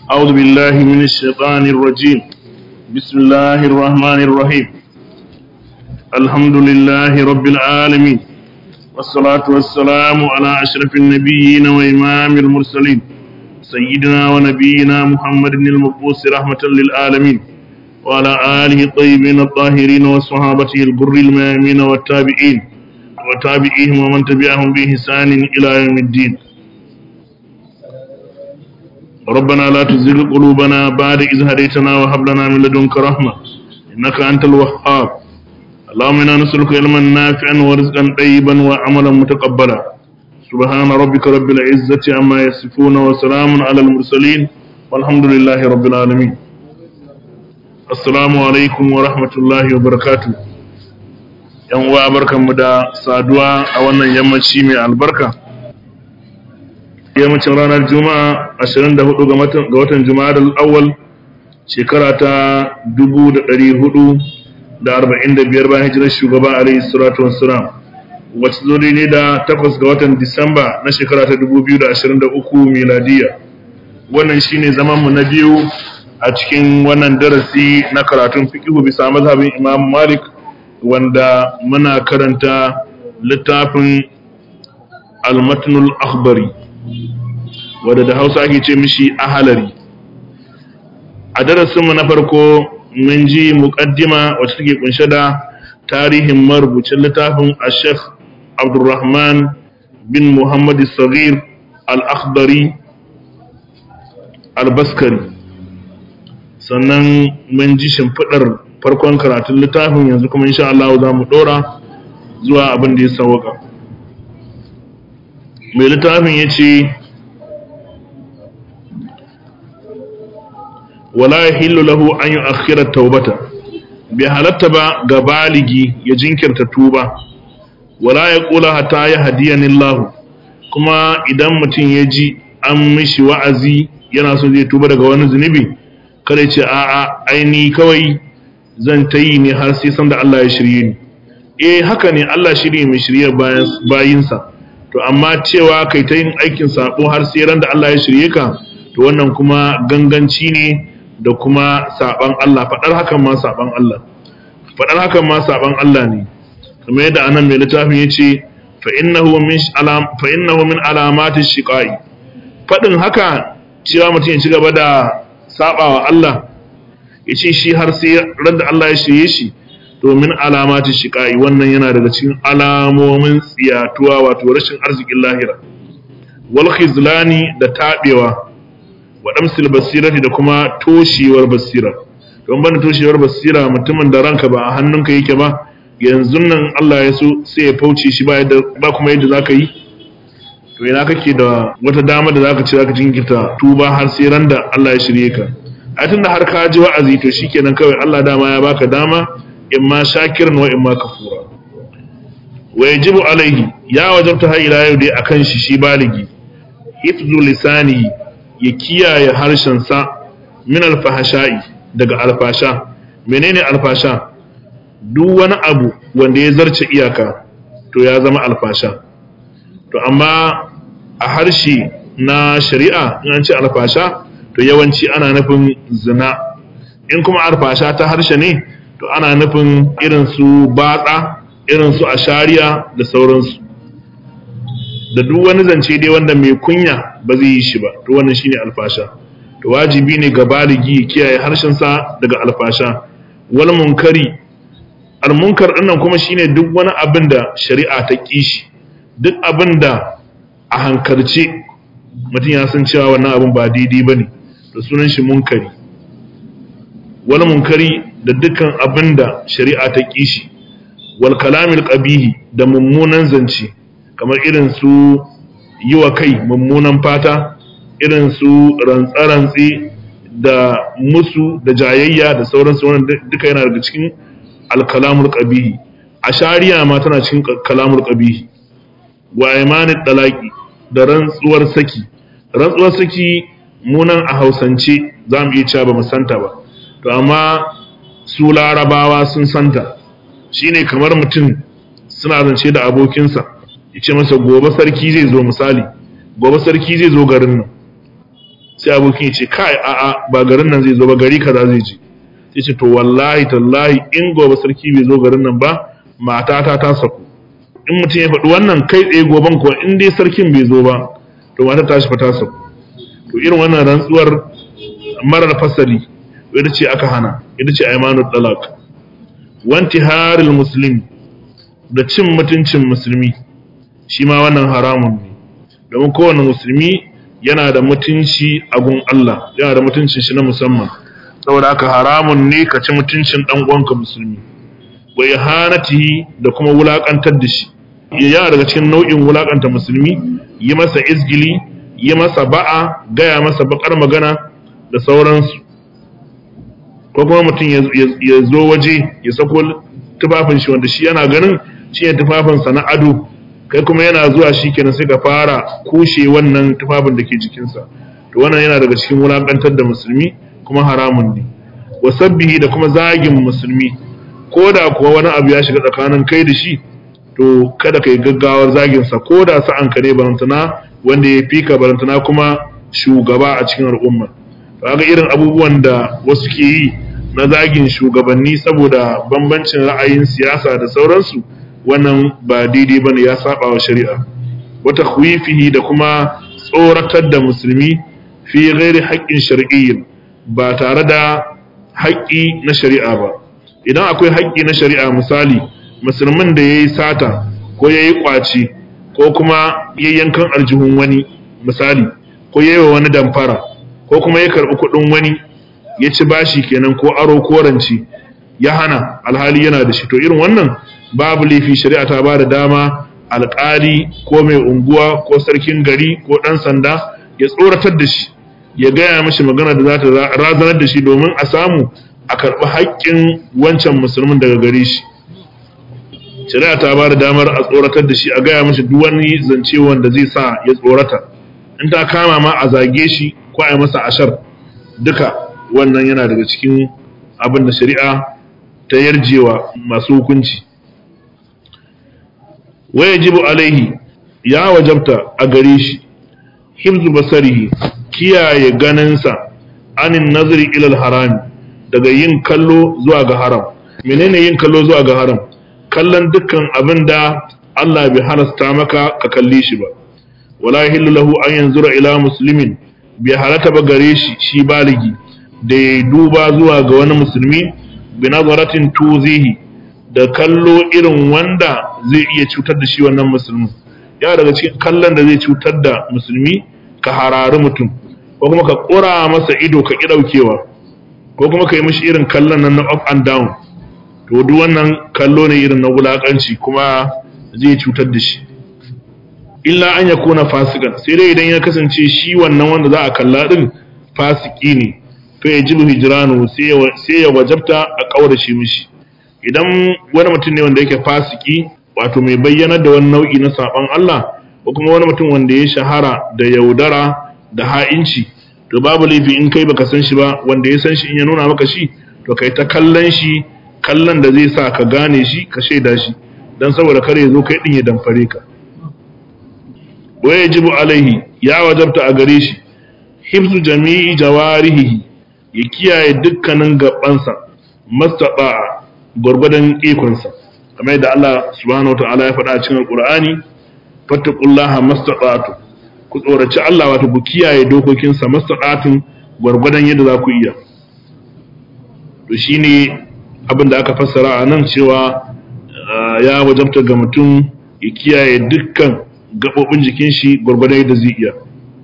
أعوذ بالله من الشيطان الرجيم بسم الله الرحمن الرحيم الحمد لله رب العالمين والصلاة والسلام على أشرف النبيين وإمام المرسلين سيدنا ونبينا محمد المبعوث رحمة للعالمين وعلى آله الطيبين الطاهرين وصحابته البر الميامين والتابعين وتابعيهم ومن تبعهم بإحسان إلى يوم الدين ربنا لا تزغ قلوبنا بعد إذ هديتنا وهب لنا من لدنك رحمة إنك أنت الوهاب اللهم إنا نسألك علما نافعا ورزقا طيبا وعملا متقبلا سبحان ربك رب العزة عما يصفون وسلام على المرسلين والحمد لله رب العالمين السلام عليكم ورحمة الله وبركاته yan uwa barkanmu da saduwa a wannan yammaci mai albarka yammacin ranar juma'a 24 ga watan juma'a da awwal shekara ta 1445 bayan hijirar shugaba alayhi salatu wassalam wacce zo ne da 8 ga watan disamba na shekara ta 2023 miladiya wannan shine zaman mu na biyu a cikin wannan darasi na karatun fiqhu bisa mazhabin imam malik wanda muna karanta littafin al-matnul akhbari wadda da hausa ake ce mishi ahalari a darasinmu na farko mun ji muƙaddima wacce take kunshe da tarihin marubucin littafin a sheikh abdulrahman bin muhammad sagir al-akhbari al-baskari sannan mun ji shimfiɗar farkon karatun littafin yanzu kuma insha Allah za mu ɗora zuwa abin da ya sauka mai littafin ya ce wala yahillu lahu an yu'akhkhira taubata bai halatta ba ga baligi ya jinkirta tuba wala ya kula hatta ya hadiyani Allah kuma idan mutum ya ji an mishi wa'azi yana so zai tuba daga wani zunubi kada ya ce a'a aini kawai zan ta yi ne har sai san da Allah ya shirye ni eh haka ne Allah shirye mai shirye bayinsa to amma cewa kai ta yin aikin sabo har sai ran da Allah ya shirye ka to wannan kuma ganganci ne da kuma saban Allah faɗar hakan ma saban Allah faɗar hakan ma saban Allah ne kamar yadda anan mai littafin yace fa innahu min alam fa innahu min alamati shiqai faɗin haka cewa mutum ya ci gaba da sabawa Allah yace shi har sai randa Allah ya shirye shi to min alamati shiqai wannan yana daga cikin alamomin tsiyatuwa wato rashin arzikin lahira wal khizlani da tabewa waɗamsil basirati da kuma toshewar basira don bana toshewar basira mutumin da ranka ba a hannunka yake ba yanzu nan Allah ya so sai ya fauce shi ba kuma yadda za ka yi to ina kake da wata dama da za ka ci za ka jinkirta tuba har sai ran da Allah ya shirye ka a tun da har ka ji wa'azi to shikenan kawai Allah dama ya baka dama in ma shakiran wa in ma kafura wa yajibu alaihi ya wajabta har ila yau dai akan shi shi baligi hifzu lisanihi ya kiyaye harshensa min alfahasha'i daga alfasha menene alfasha duk wani abu wanda ya zarce iyaka to ya zama alfasha to amma a harshe na shari'a in an ce alfasha to yawanci ana nufin zina in kuma alfasha ta harshe ne to ana nufin irin su batsa irin su ashariya da sauransu da duk wani zance dai wanda mai kunya ba zai yi shi ba to wannan shine alfasha to wajibi ne ga baligi kiyaye harshen sa daga alfasha wal munkari al munkar dinnan kuma shine duk wani abin da shari'a ta kishi duk abin da a hankalce mutum ya san cewa wannan abin ba daidai bane to sunan shi munkari wal munkari da dukkan abin da shari'a ta kishi wal kalamil qabihi da mummunan zance kamar irin su yi wa kai mummunan fata irin su rantsarantsi da musu da jayayya da sauransu wannan duka yana daga cikin alkalamul qabihi a shari'a ma tana cikin kalamul qabihi wa imanit talaqi da rantsuwar saki rantsuwar saki munan a hausance za mu iya cewa ba mu santa ba to amma su larabawa sun santa shine kamar mutum suna zance da abokinsa ya ce masa gobe sarki zai zo misali gobe sarki zai zo garin nan sai abokin ya ce kai a'a ba garin nan zai zo ba gari kaza zai je sai ce to wallahi tallahi in gobe sarki bai zo garin nan ba matata ta saku in mutum ya faɗi wannan kai tsaye goben ko in dai sarkin bai zo ba to mata ta shi fa ta saku to irin wannan rantsuwar marar fasali ita ce aka hana ita ce aimanul talaq wanti haril muslim da cin mutuncin musulmi shi ma wannan haramun ne domin kowane musulmi yana da mutunci a gun Allah yana da mutuncin shi na musamman saboda haka haramun ne ka ci mutuncin dan uwanka musulmi wa ihanatihi da kuma wulakantar da shi yana daga cikin nau'in wulakanta musulmi yi masa izgili yi masa ba'a gaya masa bakar magana da sauransu ko kuma mutum ya zo waje ya sako tufafin shi wanda shi yana ganin shi ne tufafinsa na ado kai kuma yana zuwa shi kenan sai ka fara kushe wannan tufafin da ke jikinsa to wannan yana daga cikin wulakantar da musulmi kuma haramun ne wasabbihi da kuma zagin musulmi ko da kuwa wani abu ya shiga tsakanin kai da shi to kada ka yi gaggawar zaginsa ko da sa'an ka ne barantana wanda ya fika barantana kuma shugaba a cikin al'umma ga irin abubuwan da wasu ke yi na zagin shugabanni saboda bambancin ra'ayin siyasa da sauransu wannan ba daidai bane ya saba wa shari'a wata khwifihi da kuma tsoratar da musulmi fi ghairi haƙƙin shar'iyyin ba tare da haƙƙi na shari'a ba idan akwai haƙƙi na shari'a misali musulmin da yayi sata ko yayi kwaci ko kuma yayyankan aljihun wani misali ko yayi wa wani damfara ko kuma ya karɓi kuɗin wani ya ci bashi kenan ko aro ko rance ya hana alhali yana da shi to irin wannan babu laifi shari'a ta ba da dama alƙali ko mai unguwa ko sarkin gari ko ɗan sanda ya tsoratar da shi ya gaya mashi magana da za ta razanar da shi domin a samu a karɓi haƙƙin wancan musulmin daga gare shi shari'a ta ba da damar a tsoratar da shi a gaya mashi duk wani zance wanda zai sa ya tsorata in ta kama ma a zage shi ko a yi masa ashar duka wannan yana daga cikin abin da shari'a ta yarjewa masu hukunci waya jibu alaihi ya wajabta a gare shi himzu basarihi kiyaye ganinsa anin nazari ilal harami daga yin kallo zuwa ga haram menene yin kallo zuwa ga haram kallon dukkan abin da Allah bai halasta maka ka kalle shi ba wala yahillu lahu an yanzura ila muslimin bai halata ba gare shi shi baligi da ya duba zuwa ga wani musulmi bi nazaratin tuzihi da kallo irin wanda zai iya cutar da shi wannan musulmi ya daga cikin kallon da zai cutar da musulmi ka harari mutum ko kuma ka ƙura masa ido ka ƙi ɗaukewa ko kuma ka yi mishi irin kallon nan na up and down to duk wannan kallo ne irin na wulaƙanci kuma zai cutar da shi illa an ya kona fasikan sai dai idan ya kasance shi wannan wanda za a kalla din fasiki ne to ya jibu hijranu sai ya wajabta a kaurace mishi idan wani mutum ne wanda yake fasiki wato mai bayyanar da wani nau'i na saban Allah ko kuma wani mutum wanda ya shahara da yaudara da ha'inci to babu laifi in kai baka san shi ba wanda ya san shi in ya nuna maka shi to kai ta kallon shi kallon da zai sa ka gane shi ka shaida shi dan saboda kare ya zo kai din ya damfare ka wajibu alaihi ya wajabta a gare shi hifzu jami'i jawarihi ya kiyaye dukkanin gabansa mastaba gurgudan ikonsa kamar yadda Allah subhanahu wataala ya faɗa a cikin alqur'ani fattaqullaha mastata'tu ku tsoraci Allah wato ku kiyaye dokokinsa mastata'tun gurgudan yadda za ku iya to shine abin da aka fassara a nan cewa ya wajabta ga mutum ya kiyaye dukkan gaɓoɓin jikin shi gwargwadon yadda zai iya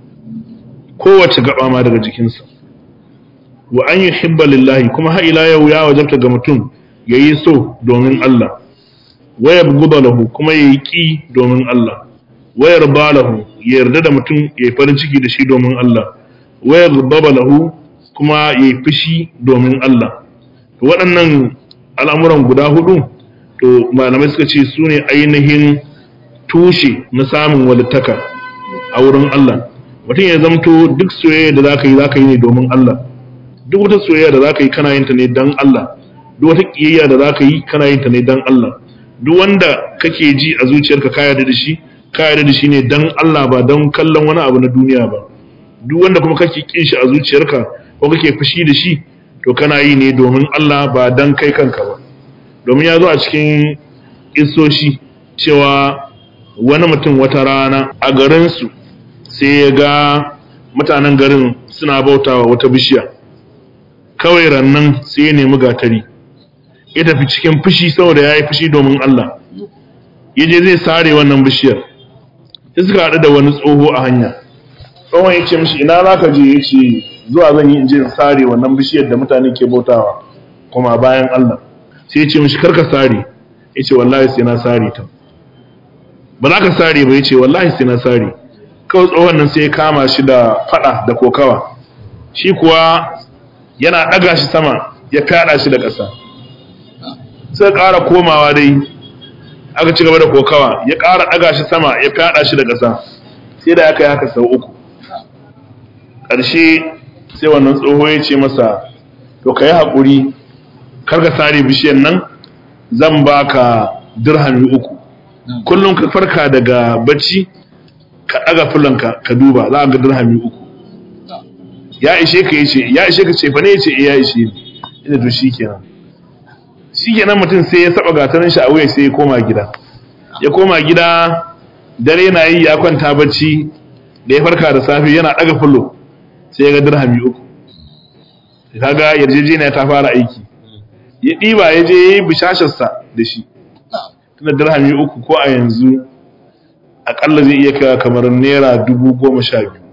kowace gaba ma daga jikinsa wa an yi hibba lillahi kuma har ila yau ya wajabta ga mutum ya yi so domin Allah wayar guba lahu kuma ya yi ƙi domin Allah wayar ba lahu ya yarda da mutum ya yi farin ciki da shi domin Allah wayar baba lahu kuma ya yi fushi domin Allah waɗannan al'amuran guda hudu to malamai suka ce su ne ainihin tushe na samun walittaka a wurin Allah mutum ya zamto duk soyayya da zaka yi zaka yi ne domin Allah duk wata soyayya da zaka yi kana yin ta ne dan Allah duk wata kiyayya da zaka yi kana yin ta ne dan Allah duk wanda kake ji a zuciyarka ka yarda da shi ka yarda da shi ne dan Allah ba dan kallon wani abu na duniya ba duk wanda kuma kake kin shi a zuciyarka ko kake fushi da shi to kana yi ne domin Allah ba dan kai kanka ba domin ya zo a cikin isoshi cewa wani mutum wata rana a garinsu sai ya ga mutanen garin suna bautawa wata bishiya kawai rannan sai ya nemi gatari ya tafi cikin fushi saboda ya yi fushi domin Allah ya je zai sare wannan bishiyar sai suka haɗu da wani tsoho a hanya tsohon ya ce mishi ina za ka je ya ce zuwa zan yi in je in sare wannan bishiyar da mutane ke bautawa kuma bayan Allah sai ya ce mishi karka sare ya ce wallahi sai na sare ta ba za ka sare ba ya ce wallahi sai na sare kawai tsohon nan sai ya kama shi da fada da kokawa shi kuwa yana ɗaga shi sama ya fyaɗa shi da ƙasa sai ƙara komawa dai aka ci gaba da kokawa ya ƙara ɗaga shi sama ya fyaɗa shi da ƙasa sai da aka yi haka sau uku ƙarshe sai wannan tsoho ya ce masa to ka yi haƙuri karka sare bishiyar nan zan baka dirhami uku kullum ka farka daga bacci ka ɗaga fulanka ka duba za a ga dirhami uku ya ishe ka yace ya ishe ka ce fa ne yace eh ya ishe ni ina to shikenan shikenan mutum sai ya saba gatarin shi a wuya sai ya koma gida ya koma gida dare na yi ya kwanta bacci da ya farka da safe yana ɗaga fulo sai ya ga dirhami uku kaga yarjejeniya ta fara aiki ya ɗiba ya je ya yi bishasharsa da shi tunda dirhami uku ko a yanzu akalla zai iya kawo kamar naira dubu goma sha biyu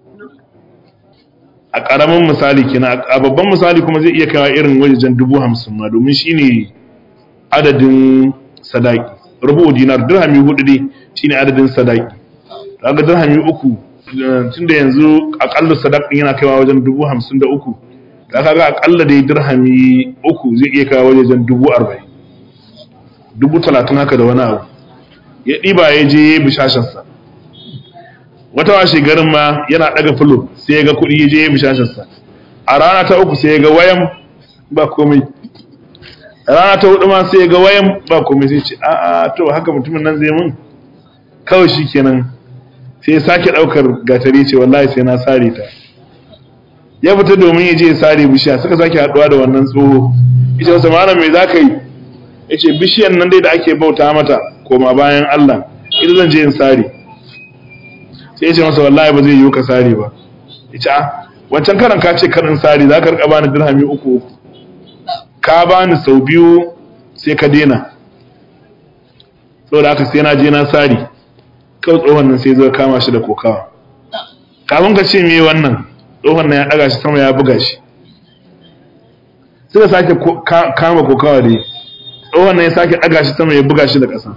a ƙaramin misali kenan a babban misali kuma zai iya kawo irin wajen dubu hamsin ma domin shi ne adadin sadaki rubu dinar dirhami hudu ne shi ne adadin sadaki daga dirhami uku tunda yanzu akalla sadakin yana kaiwa wajen dubu hamsin da uku da kaga akalla dai dirhami uku zai iya kawo wajen dubu arba'in dubu talatin haka da wani abu ya ɗiba ya je ya bishasharsa wata washe garin ma yana ɗaga fulo sai ya ga kuɗi ya je ya bishasharsa a rana ta uku sai ya ga wayan ba komai a rana ta hudu ma sai ya ga wayan ba komai sai ce a a to haka mutumin nan zai mun kawai shi kenan sai ya sake ɗaukar gatari ce wallahi sai na sare ta ya fita domin ya je ya sare bishiya suka sake haɗuwa da wannan tsoho ita wasa malam me za ka yi ya ce bishiyan nan dai da ake bauta mata koma bayan Allah ita zan je in sare sai ya ce masa wallahi ba zai yiwu ka sare ba ya ce wancan karan ka ce karin sare za ka rika bani dirhami uku uku ka bani sau biyu sai ka dena saboda haka sai na je na sare kawai tsohon nan sai zai kama shi da kokawa kafin ka ce me wannan tsohon nan ya daga shi sama ya buga shi suka sake kama kokawa dai tsohon nan ya sake daga shi sama ya buga shi da ƙasa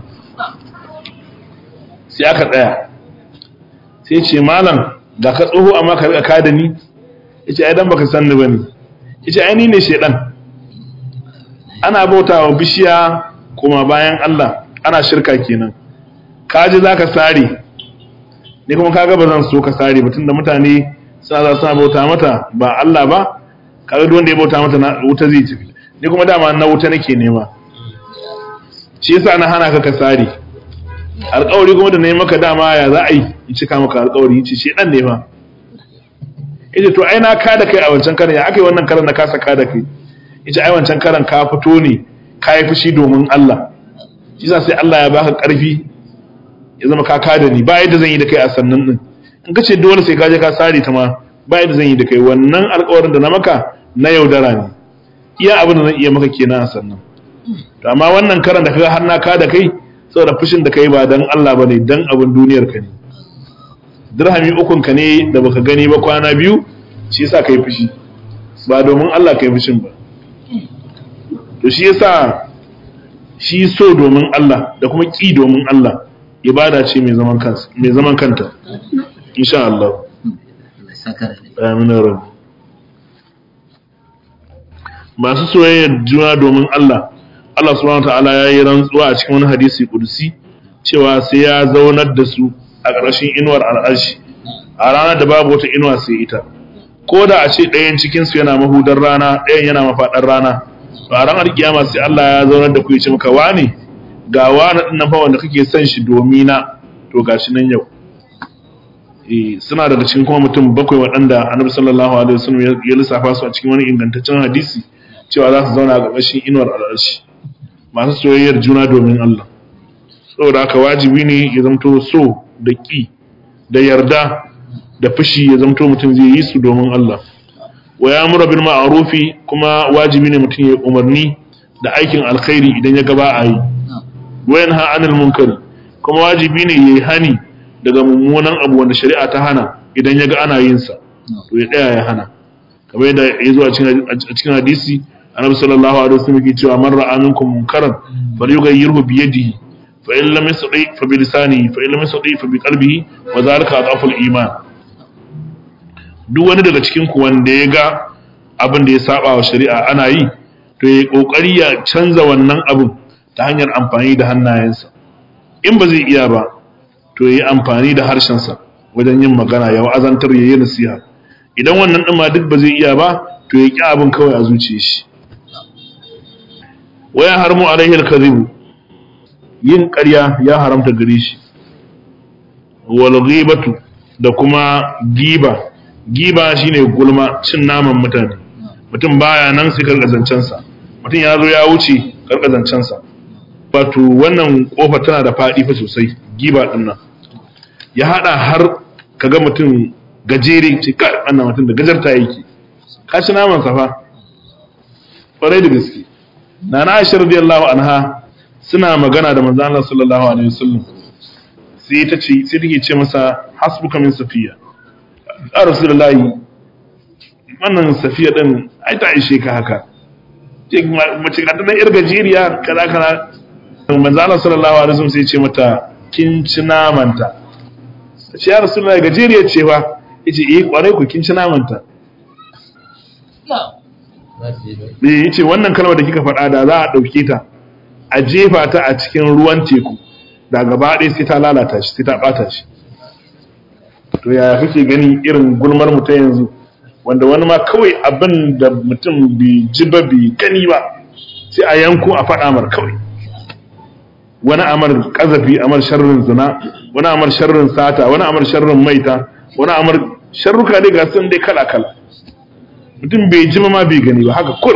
sai aka tsaya sai ce malam da ka tsoho amma ka rika kada ni yace ai dan baka san ni bane yace ai ni ne shedan ana bautawa bishiya kuma bayan Allah ana shirka kenan kaji zaka sare ni kuma kaga ba zan so ka sare ba tunda mutane suna za suna bauta mata ba Allah ba kaga duk wanda ya bauta mata na wuta zai tafi ni kuma dama na wuta nake nema shi yasa na hana ka ka sare alƙawari kuma da na yi maka dama ya za a yi in cika maka alƙawari ce shi ɗan ne ma ita to ai na ka da kai a wancan karan ya aka yi wannan karan na kasa ka da kai ita ai wancan karan ka fito ne ka yi fushi domin Allah shi yasa sai Allah ya baka ƙarfi ya zama ka ka da ni ba yadda zan yi da kai a sannan din in ka ce dole sai ka je ka sare ta ma ba yadda zan yi da kai wannan alƙawarin da na maka na yaudara ne iya abin da zan iya maka kenan a sannan to amma wannan karan da kaga har na ka da kai saboda fushin da kai ba dan Allah bane dan abin duniyar ka ne dirhami ukun ka ne da baka gani ba kwana biyu shi yasa kai fushi ba domin Allah kai fushin ba to shi yasa shi so domin Allah da kuma ki domin Allah ibada ce mai zaman kansa mai zaman kanta insha Allah amin rabbi masu soyayyar juna domin Allah Allah subhanahu ta'ala ya yi rantsuwa a cikin wani hadisi kudusi cewa sai ya zaunar da su a ƙarshen inuwar al'arshi a ranar da babu wata inuwa sai ita ko da a ce ɗayan cikinsu yana mahudar rana ɗayan yana mafaɗar rana to a ranar kiyama sai Allah ya zaunar da ku ya ce maka wani ga wani ɗin nan fa wanda kake son shi domina to gashi nan yau suna daga cikin kuma mutum bakwai waɗanda annabi sallallahu alaihi wasallam ya lissafa su a cikin wani ingantaccen hadisi cewa za su zauna a ƙarƙashin inuwar al'arshi masu soyayyar juna domin Allah saboda haka wajibi ne ya zamto so da ƙi da yarda da fushi ya zamto mutum zai yi su domin Allah wa ya mura bil ma'rufi kuma wajibi ne mutum ya umarni da aikin alkhairi idan ya gaba a yi wa yanha anil munkari kuma wajibi ne yayi hani daga mummunan abu wanda shari'a ta hana idan ya ga ana yin sa to ya tsaya ya hana kamar yadda ya zo a cikin hadisi annabi sallallahu alaihi wasallam yake cewa man ra'a minkum munkaran falyughayyirhu bi yadihi fa in lam yastati fa bi lisanihi fa in lam yastati fa bi qalbihi wa dhalika adhafu al-iman duk wani daga cikin ku wanda ya ga abin da ya saba wa shari'a ana yi to ya kokari ya canza wannan abin ta hanyar amfani da hannayensa in ba zai iya ba to ya yi amfani da harshensa wajen yin magana ya wa'azantar ya yi nasiha idan wannan ɗin ma duk ba zai iya ba to ya ƙi abin kawai a zuciya shi waya harmu alaihi alkazibu yin ƙarya ya haramta gare shi wal ghibatu da kuma giba giba shine gulma cin naman mutane mutum baya nan sai karkazancen sa mutum ya zo ya wuce karkazancen sa wato wannan kofa tana da faɗi fa sosai giba din nan ya hada har kaga mutum gajere ce kai wannan mutum da gajarta yake ka ci naman sa fa kwarai da gaske nana Aisha radiyallahu anha suna magana da manzo Allah sallallahu alaihi wasallam sai ta ce sai take ce masa hasbuka min safiya ya rasulullahi wannan safiya din ai ta ishe ka haka ce mace ka tana yar gajeriya kaza kaza manzo Allah sallallahu alaihi wasallam sai ya ce mata kin ci namanta ce ya rasulullahi gajeriya ce fa yace eh kwarai ku kin ci namanta eh yace wannan kalmar da kika faɗa da za a ɗauke ta a jefa ta a cikin ruwan teku da gaba ɗaya sai ta lalata shi sai ta ɓata shi to yaya kake gani irin gulmar mu ta yanzu wanda wani ma kawai abin da mutum bai ji ba bai gani ba sai a yanko a faɗa mar kawai wani amar kazafi amar sharrin zina wani amar sharrin sata wani amar sharrin maita wani amar sharruka dai ga sun dai kala kala mutum bai ji ma bai gani ba haka kur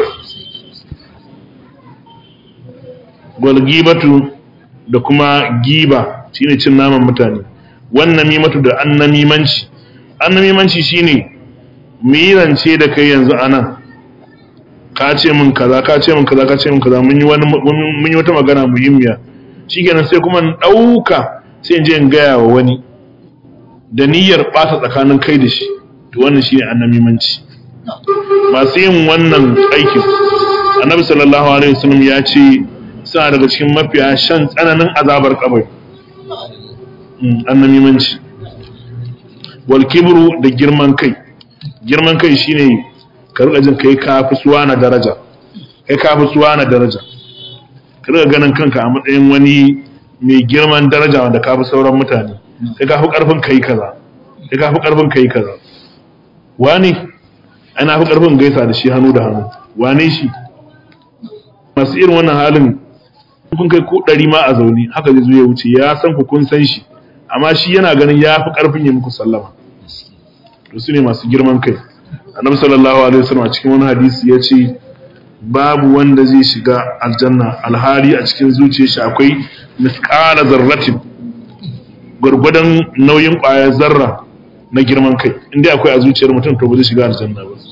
gwalgibatu da kuma giba shine cin naman mutane wannan mimatu da annamimanci annamimanci shine mirance da kai yanzu anan ka ce min kaza ka ce min kaza ka ce min kaza mun yi wani mun yi wata magana muhimmiya shikenan sai kuma in dauka sai in je in gaya wa wani da niyyar bata tsakanin kai da shi to wannan shine annamimanci masu yin wannan aikin annabi sallallahu alaihi wasallam ya ce suna daga cikin mafiya shan tsananin azabar kabari annamimanci wal kibru da girman kai girman kai shine ka rika jin kai kafi suwa na daraja kai kafi suwa na daraja ka rika ganin kanka a matsayin wani mai girman daraja wanda kafi sauran mutane kai kafi karfin kai kaza kai kafi karfin kai kaza wani ana fi karfin gaisa da shi hannu da hannu wane shi masu irin wannan halin kun kai ko ɗari ma a zaune haka zai zo ya wuce ya san ku kun san shi amma shi yana ganin ya fi ƙarfin ya muku sallama to su ne masu girman kai annabi sallallahu alaihi wasallam a cikin wani hadisi ya ce babu wanda zai shiga aljanna alhali a cikin zuciyar shi akwai misqala zarratin gurgudan nauyin ƙwayar zarra na girman kai inda akwai a zuciyar mutum to ba zai shiga aljanna ba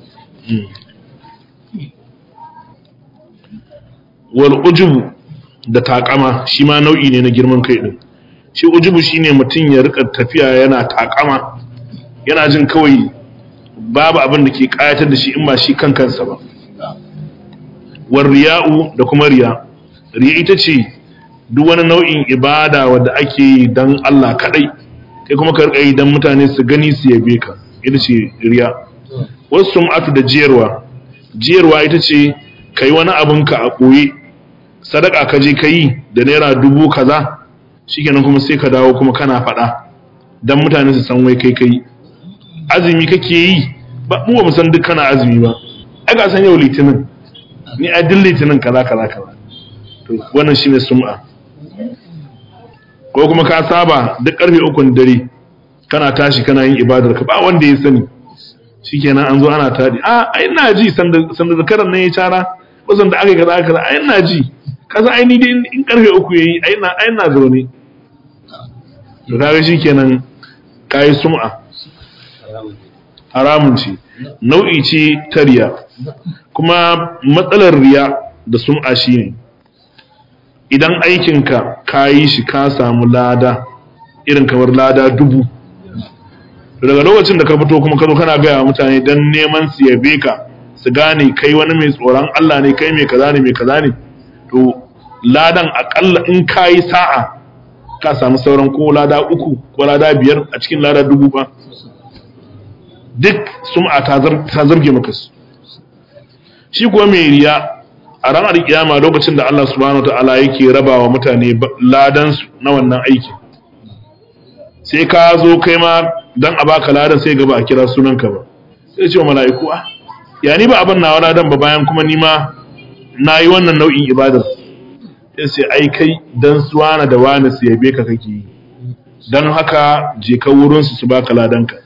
wal ujubu da takama shi ma nau'i ne na girman kai din shi ujubu shine mutum ya rika tafiya yana takama yana jin kawai babu abin da ke kayatar da shi in ba shi kan kansa ba war riya'u da kuma riya riya ita ce duk wani nau'in ibada wadda ake yi dan Allah kadai kai kuma ka rika yi dan mutane su gani su yabe ka ita ce riya wasu sum'atu da jiyarwa jiyarwa ita ce kai wani abinka a ɓoye sadaka ka je ka yi da naira dubu kaza shikenan kuma sai ka dawo kuma kana faɗa dan mutane su san wai kai kai azumi kake yi ba mu ba mu san duk kana azumi ba ai ga san yau litinin ni a duk litinin kaza kaza kaza to wannan shine sum'a ko kuma ka saba duk karfe ukun dare kana tashi kana yin ibadar ka ba wanda ya sani shikenan an zo ana tadi a ai ina ji sanda sanda zakaran nan ya cara ko sanda aka kaza aka ai ina ji kaza ai ni dai in karfe uku yayi ai na ai na zaune to kaga shikenan kai sum'a haramun ce nau'i ce ta riya kuma matsalar riya da sum'a shine idan aikinka ka yi shi ka samu lada irin kamar lada dubu daga lokacin da ka fito kuma ka zo kana gaya mutane don neman su yabe ka su gane kai wani mai tsoron Allah ne kai mai kaza ne mai kaza ne to ladan akalla in ka yi sa'a ka samu sauran ko lada uku ko lada biyar a cikin lada dubu ba duk sum'a ta zarge maka su shi kuwa mai riya a ranar kiyama lokacin da Allah subhanahu ta'ala yake raba wa mutane ladan su na wannan aiki sai ka zo kai ma dan a baka ladan sai gaba a kira sunanka ba sai ce wa mala'iku ah ya ni ba abin nawa ladan ba bayan kuma ni ma na yi wannan nau'in ibadar sai sai ai kai dan suwana da wani su yabe ka kake yi dan haka je ka wurin su su baka ladanka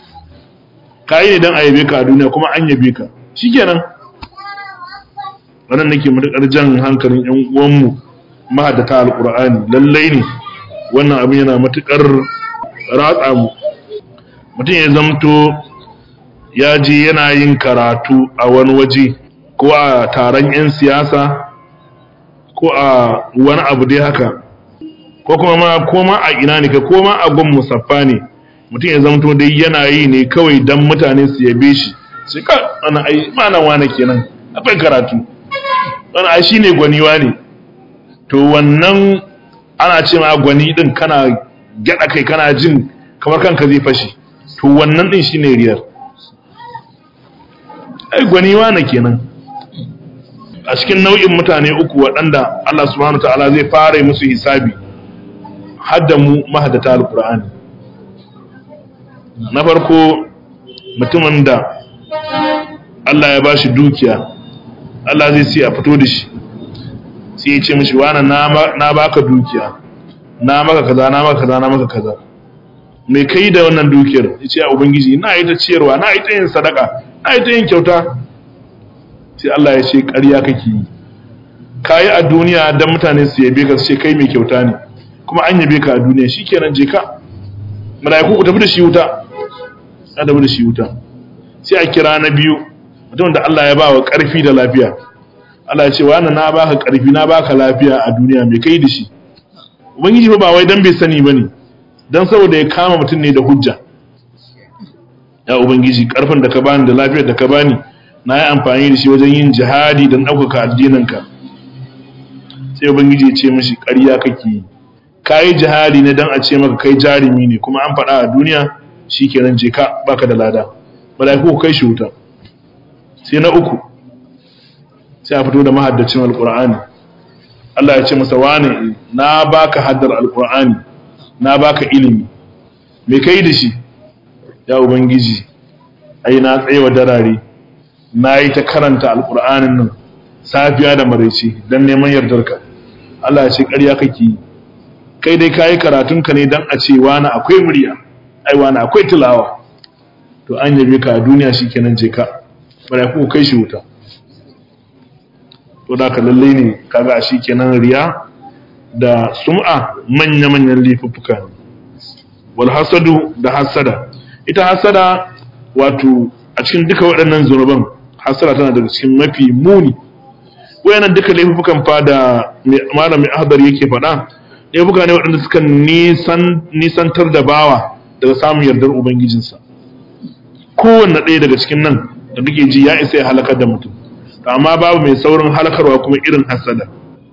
ka yi ne dan a yabe ka a duniya kuma an yabe ka shikenan wannan nake matuƙar jan hankalin ƴan uwanmu mahaddata alƙur'ani lallai ne wannan abin yana matuƙar ratsa mu mutum ya zamto ya je yana yin karatu a wani waje ko a taron 'yan siyasa ko a wani abu dai haka ko kuma ma ko ma a ina ne ko ma a gun musaffa ne mutum ya zamto dai yana yi ne kawai don mutane su yabe shi sai ka ana ai mana wane kenan akwai karatu wani ai shine gwaniwa ne to wannan ana ce ma gwani din kana gyada kai kana jin kamar kanka zai fashi to wannan din shine riyar ai gwaniwa ne kenan a cikin nau'in mutane uku waɗanda Allah subhanahu ta'ala zai fara musu hisabi hadda mu mahaddata alqur'ani na farko mutumin da Allah ya bashi dukiya Allah zai ce a fito da shi sai ya ce mishi wani na baka dukiya na maka kaza na maka kaza na maka kaza mai kai da wannan dukiyar ya ce a ubangiji na yi ta ciyarwa na yi ta yin sadaka na yi ta yin kyauta sai Allah ya ce ƙarya kake yi ka yi a duniya don mutane su yabe ka su ce kai mai kyauta ne kuma an yabe ka a duniya shi kenan je ka mala'iku ku tafi da shi wuta ya tafi da shi wuta sai a kira na biyu mutum da Allah ya ba wa ƙarfi da lafiya Allah ya ce wa na baka ƙarfi na baka lafiya a duniya mai kai da shi ubangiji fa ba wai dan bai sani bane dan saboda ya kama mutum ne da hujja ya ubangiji ƙarfin da ka bani da lafiyar da ka bani na yi amfani da shi wajen yin jihadi don ɗaukaka addininka sai ubangiji ya ce mashi ƙarya kake yi ka yi jihadi ne don a ce maka kai jarumi ne kuma an faɗa a duniya shi kenan je ka baka da lada mala'iku ku kai shi wuta sai na uku sai a fito da mahaddacin alkur'ani Allah ya ce masa wane na baka haddar alkur'ani na baka ilimi me kai da shi ya ubangiji ai na tsayewa darare na yi ta karanta alkur'anin nan safiya da maraice don neman yardarka Allah ya ce ƙarya kake yi kai dai kayi karatunka ne don a ce wani akwai murya ai wani akwai tilawa to an yabe ka a duniya shikenan je ka bara ku kai shi wuta to da ka lalle ne kaga a shikenan riya da sum'a manya manyan lifuffuka ne wal hasadu da hasada ita hasada wato a cikin duka waɗannan zunuban hasada tana daga cikin mafi muni wayannan duka laifukan fa da malami ahdar yake faɗa laifuka ne waɗanda suka nisan nisantar da bawa daga samun yardar ubangijinsa kowanne ɗaya daga cikin nan da kake ji ya isa ya halakar da mutum amma babu mai saurin halakarwa kuma irin hasada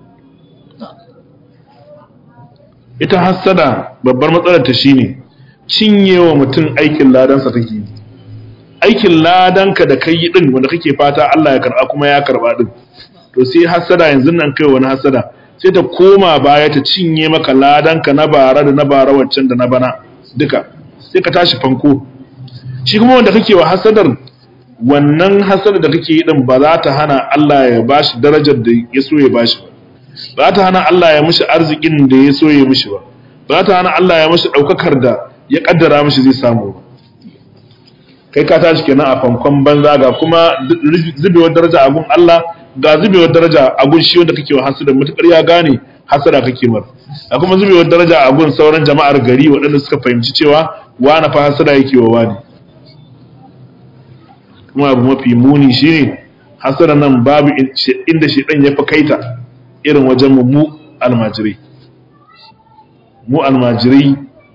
ita hasada babbar matsalar ta shine cinyewa mutum aikin ladansa take yi aikin ladanka da kai din wanda kake fata Allah ya karba kuma ya karba din to sai hasada yanzu nan kai wani hasada sai ta koma baya ta cinye maka ladanka na bara da na bara waccan da na bana duka sai ka tashi fanko shi kuma wanda kake wa hasadar wannan hasadar da kake yi din ba za ta hana Allah ya bashi darajar da ya so ya bashi ba ba za ta hana Allah ya mishi arzikin da ya so ya mishi ba ba za ta hana Allah ya mishi daukakar da ya kaddara mishi zai samu ba kai ka tashi kenan a fankon banza ga kuma zubewar daraja a gun Allah ga zubewar daraja a gun shi wanda kake wa hasada mutukar ya gane hasada kake mar a kuma zubewar daraja a gun sauran jama'ar gari waɗanda suka fahimci cewa wani fa hasada yake wa wani kuma abu mafi muni shine hasada nan babu inda shedan ya fi kaita irin wajen mu almajirai mu almajirai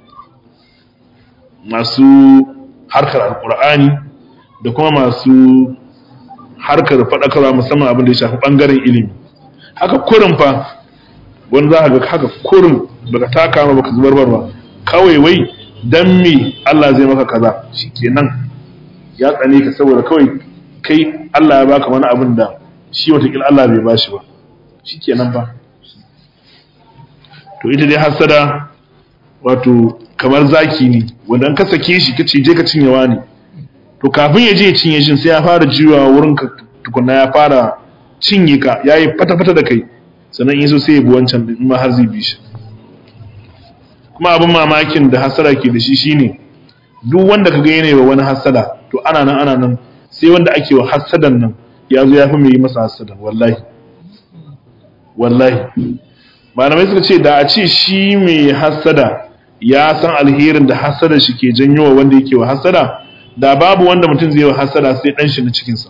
masu harkar alkur'ani da kuma masu harkar faɗakarwa musamman abin da ya shafi ɓangaren ilimi haka kurin fa wani za ga haka kurin baka taka ma baka zubar ba kawai wai dan me Allah zai maka kaza shikenan ya tsane ka saboda kawai kai Allah ya baka wani abin da shi watakila Allah bai bashi ba shikenan ba to ita dai hasada wato kamar zaki ne wanda an ka sake shi ka je ka cinyewa ne to kafin ya je ya cinye shi sai ya fara jiwa wurin ka tukunna ya fara cinye ka ya yi fata-fata da kai sannan in so sai ya bi wancan in ma har zai bi shi kuma abin mamakin da hasada ke da shi shine duk wanda ka ga yana wa wani hasada to ana nan ana nan sai wanda ake wa hasadan nan ya zo ya fi mai yi masa hasada wallahi wallahi malamai suka ce da a ce shi mai hasada ya san alherin da hasada shi ke janyo wa wanda yake wa hasada da babu wanda mutum zai wa hasada sai dan shi na cikinsa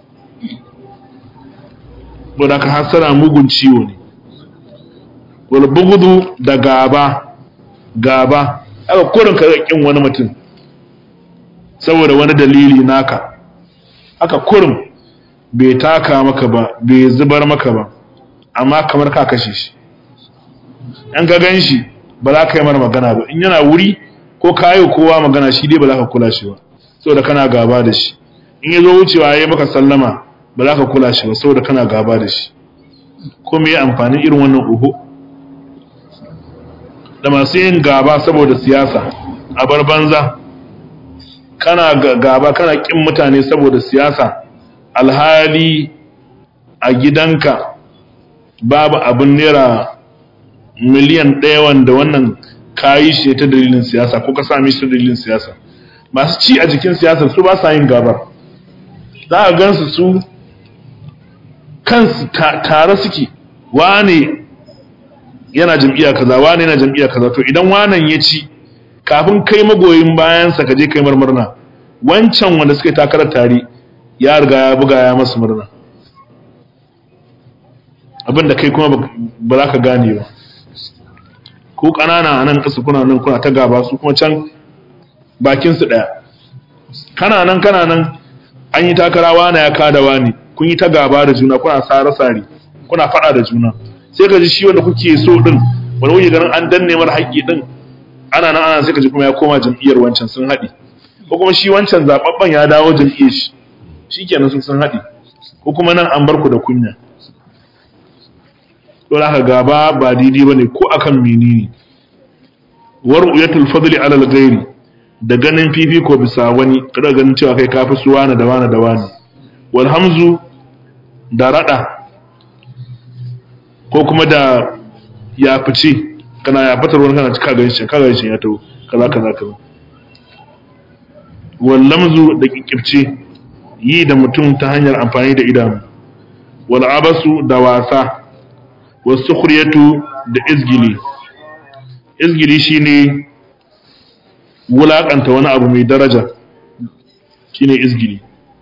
da ka hasada mugun ciwo ne wal bugudu da gaba gaba aka kurin ka kin wani mutum saboda wani dalili naka aka kurin bai taka maka ba bai zubar maka ba amma kamar ka kashe shi an ka gan shi ba za ka yi mara magana ba in yana wuri ko ka yi kowa magana shi dai ba za ka kula shi ba saboda kana gaba da shi in ya zo wucewa ya yi maka sallama ba za ka kula shi ba saboda kana gaba da shi ko me amfanin irin wannan uhu da masu yin gaba saboda siyasa a bar banza kana gaba kana kin mutane saboda siyasa alhali a gidanka babu abin naira miliyan ɗaya wanda wannan kayi shi ta dalilin siyasa ko ka sami shi ta dalilin siyasa masu ci a jikin siyasa su ba sa yin gabar za a gansu su kansu tare suke wane yana jam'iyya kaza wane yana jam'iyya kaza to idan wanan ya ci kafin kai magoyin bayansa ka je kai marmurna wancan wanda suka yi takarar tare ya riga ya buga ya masu murna abinda kai kuma ba za ka gane ba ko ƙanana a nan ƙasa kuna nan kuna ta gaba su kuma can bakinsu ɗaya kana nan kana nan an yi takara wane ya kada wani kun yi ta gaba da juna kuna sare-sare kuna faɗa da juna sai ka ji shi wanda kuke so ɗin wani wuce ganin an danne mara haƙƙi ɗin ana nan ana sai ka ji kuma ya koma jam'iyyar wancan sun haɗi ko kuma shi wancan zaɓaɓɓen ya dawo jam'iyyar shi shi kenan sun sun haɗi ko kuma nan an bar ku da kunya don haka gaba ba daidai ba ne ko akan menene war'uyatul fadli alal ghairi da ganin fifiko bisa wani kada ganin cewa kai kafi su wani da wani da wani wal hamzu da rada ko kuma da ya fice kana ya fitar wani kana cika ganin shi kaga shi ya tawo kaza kaza kaza wal lamzu da kikkirce yi da mutum ta hanyar amfani da idanu wal abasu da wasa wasu kuryatu da izgili izgili shine wulakanta wani abu mai daraja shine izgili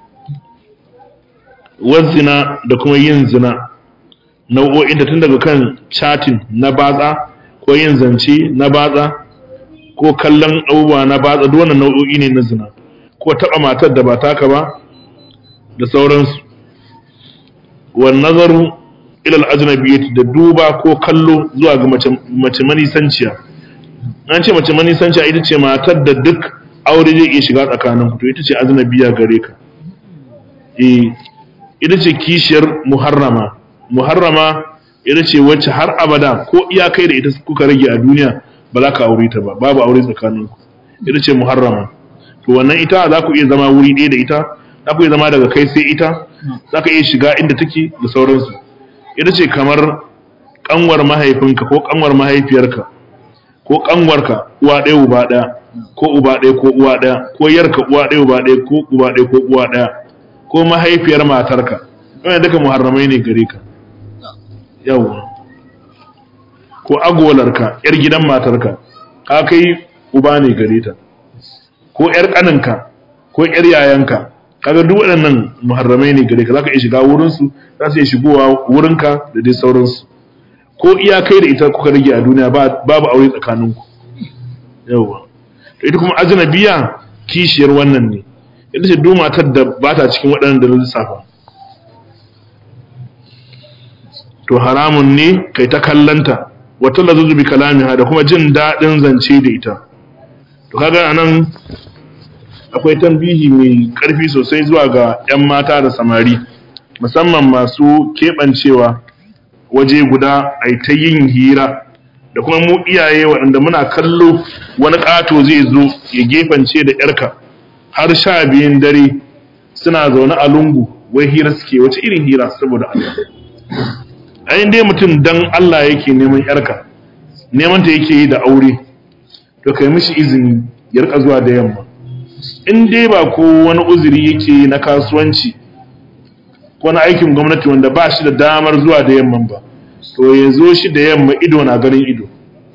zina da kuma yin zina nau'o'in da tun daga kan chatting na batsa ko yin zance na batsa ko kallon abubuwa na batsa duk wannan nau'o'i ne na zina ko taɓa matar da ba taka ba da sauransu wan nazaru ilal ajnabiyyati da duba ko kallo zuwa ga mace manisanciya an ce mace manisanciya ita ce matar da duk aure zai iya shiga tsakanin to ita ce ajnabiyya gare ka eh ita ce kishiyar muharrama muharrama ita ce wacce har abada ko iyakai da ita kuka rage a duniya ba za ka aure ta ba babu aure tsakanin ku ita ce muharrama to wannan ita za ku iya zama wuri ɗaya da ita za ku iya zama daga kai sai ita za ka iya shiga inda take da sauransu ita ce kamar kanwar mahaifinka ko kanwar mahaifiyarka ko kanwarka uwa ɗaya uba ɗaya ko uba ɗaya ko uwa ɗaya ko yarka uwa ɗaya uba ɗaya ko uba ɗaya ko uwa ɗaya ko mahaifiyar matarka wannan duka muharramai ne gare ka yawa ko agolarka yar gidan matarka ka kai uba ne gare ta ko yar kaninka ko yar yayanka kaga duk waɗannan muharramai ne gare ka zaka iya shiga wurin su za su iya shigowa wurinka da dai sauransu ko iya kai da ita kuka rage a duniya babu aure tsakaninku yawa to ita kuma ajnabiya kishiyar wannan ne ita ce duk matar da ba ta cikin waɗannan da lissafa to haramun ne kai ta kallanta wata lazuzu bi kalamiha da kuma jin daɗin zance da ita to kaga anan akwai tambihi mai ƙarfi sosai zuwa ga 'yan mata da samari musamman masu keɓancewa waje guda a ta yin hira da kuma mu iyaye waɗanda muna kallo wani ƙato zai zo ya gefance da ‘yarka har sha biyun dare suna zaune a lungu wai hira suke wace irin hira saboda Allah ayin dai mutum dan Allah yake neman ‘yarka neman ta yake yi da aure to kai mishi izini ya rika zuwa da yamma in dai ba ko wani uzuri yake yi na kasuwanci ko na aikin gwamnati wanda ba shi da damar zuwa da yamman ba to ya zo shi da yamma ido na ganin ido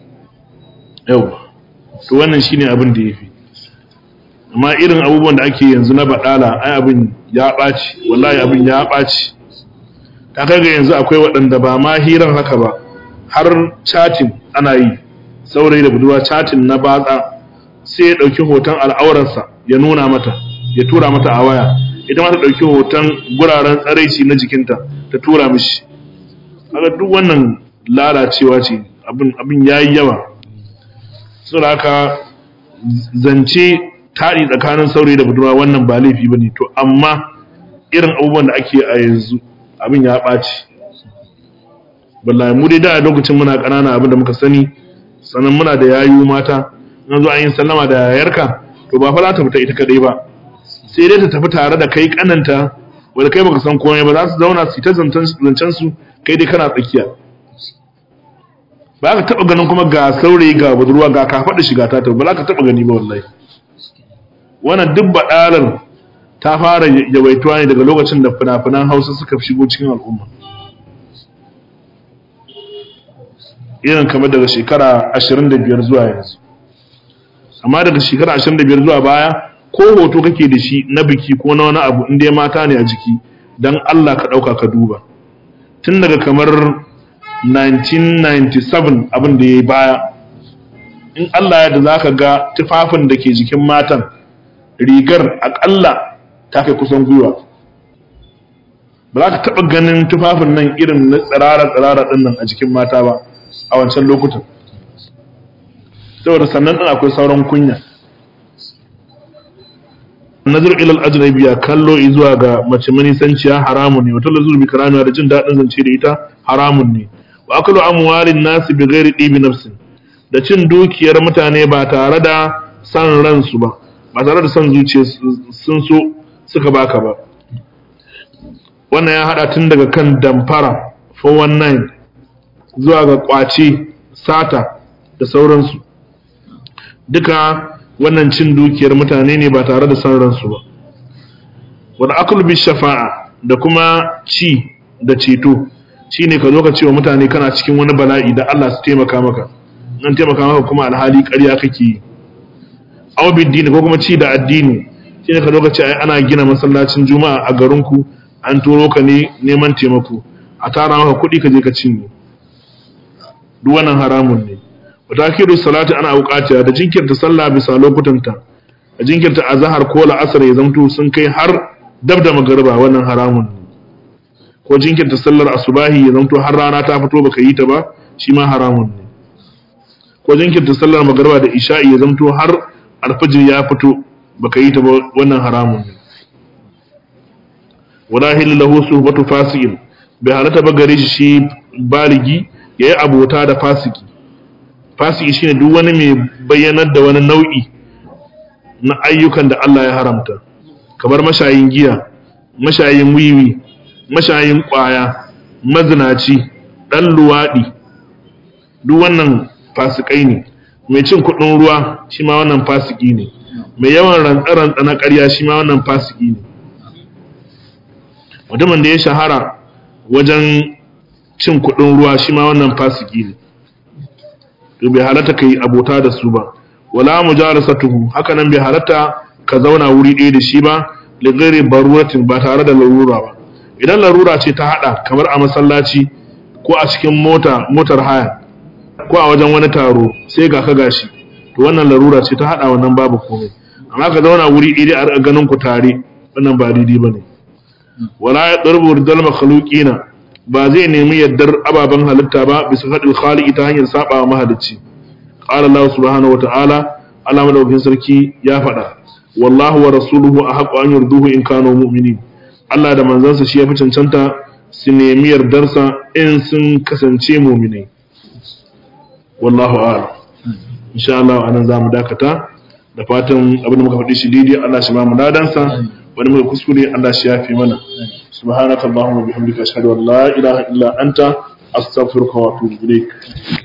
yau to wannan shine abin da ya fi amma irin abubuwan da ake yanzu na baɗala ai abin ya ɓaci wallahi abin ya ɓaci ta kaga yanzu akwai waɗanda ba ma hiran haka ba har chatin ana yi saurayi da budurwa chatin na batsa sai ya ɗauki hoton al'aurarsa ya nuna mata ya tura mata a waya ita ma ta ɗauki hoton guraren tsaraici na jikinta ta tura mishi kaga duk wannan lalacewa ce abin abin yayi yawa saboda haka zance taɗi tsakanin saurayi da budurwa wannan ba laifi bane to amma irin abubuwan da ake a yanzu abin ya ɓaci wallahi mu dai da a lokacin muna ƙanana abin da muka sani sannan muna da yayu mata nan zo an yi sallama da yayarka to ba fa za ta fita ita kadai ba sai dai ta tafi tare da kai kananta wanda kai baka san komai ba za su zauna su ta zancen su kai dai kana tsakiya ba ka taba ganin kuma ga saurayi ga budurwa ga ka faɗi shiga ta ba za ka taba gani ba wallahi wannan duk baɗalar ta fara yawaituwa ne daga lokacin da fina-finan hausa suka shigo cikin al'umma irin kamar daga shekara 25 zuwa yanzu amma daga shekara 25 zuwa baya ko hoto kake da shi na biki ko na wani abu inda ya mata ne a jiki don Allah ka ɗauka ka duba tun daga kamar 1997 abin da ya yi baya in Allah ya da za ka ga tufafin da ke jikin matan rigar aƙalla ta kai kusan gwiwa ba za ka taɓa ganin tufafin nan irin na tsirara-tsirara ɗin nan a jikin mata ba a wancan lokutan saboda sannan ɗin akwai sauran kunya nazar ilal ajnabiya kallo zuwa ga mace manisanciya haramun ne wata lazur bi karamiya da jin daɗin zance da ita haramun ne wa akalu amwalin nasi bi ghairi dibi nafsin da cin dukiyar mutane ba tare da san ransu ba ba tare da san zuciya sun so suka baka ba wannan ya hada tun daga kan damfara 419 zuwa ga kwace sata da sauransu duka wannan cin dukiyar mutane ne ba tare da san ransu ba wal aklu bi shafa'a da kuma ci da ceto shine ka zo ka ce wa mutane kana cikin wani bala'i da Allah su taimaka maka nan taimaka maka kuma alhali ƙarya kake yi aw biddini ko kuma ci da addini shine ka zo ka ce ai ana gina masallacin juma'a a garinku an turo ka ne neman taimako a tara maka kuɗi ka je ka cinye duk wannan haramun ne watakiru salati ana auqatiha da jinkirta sallah bisa lokutanta a jinkirta azhar ko la'asar ya zamto sun kai har dab da magariba wannan haramun ne ko jinkirta sallar asubahi ya zamto har rana ta fito baka yi ta ba shi ma haramun ne ko jinkirta sallar magariba da isha'i ya zamto har alfajir ya fito baka yi ta ba wannan haramun ne wala hillu lahu suhbatu fasiqin bai halatta ba gare shi baligi yayi abota da fasiki fasiki shine duk wani mai bayyanar da wani nau'i na ayyukan da Allah ya haramta kamar mashayin giya mashayin wiwi mashayin kwaya mazinaci dan luwadi duk wannan fasikai ne mai cin kuɗin ruwa shi ma wannan fasiki ne mai yawan rantsa-rantsa na ƙarya shi ma wannan fasiki ne mutumin da ya shahara wajen cin kuɗin ruwa shi ma wannan fasiki ne to bai halatta ka yi abota da su ba wala mujarasatuhu haka nan bai halatta ka zauna wuri ɗaya da shi ba li ghairi baruratin ba tare da larura ba idan larura ce ta hada kamar a masallaci ko a cikin mota motar haya ko a wajen wani taro sai ga ka gashi to wannan larura ce ta hada wannan babu komai amma ka zauna wuri ɗaya a ganin ku tare wannan ba daidai bane wala ya darbu ridal makhluqina ba zai nemi yaddar ababen halitta ba bisa hadil khaliqi ta hanyar saba mahalicci qala Allah subhanahu wa ta'ala Allah madaukakin sarki ya faɗa wallahu wa rasuluhu ahqqu an yurduhu in kanu mu'minin Allah da manzansa shi yafi cancanta su nemi yardarsa in sun kasance mu'minai wallahu a'lam insha Allah anan zamu dakata da fatan abin da muka faɗi shi daidai Allah shi ba mu ladansa wani muka kuskure Allah shi yafi mana subhanakallahumma bihamdika ashhadu an la ilaha illa anta astaghfiruka wa atubu ilaik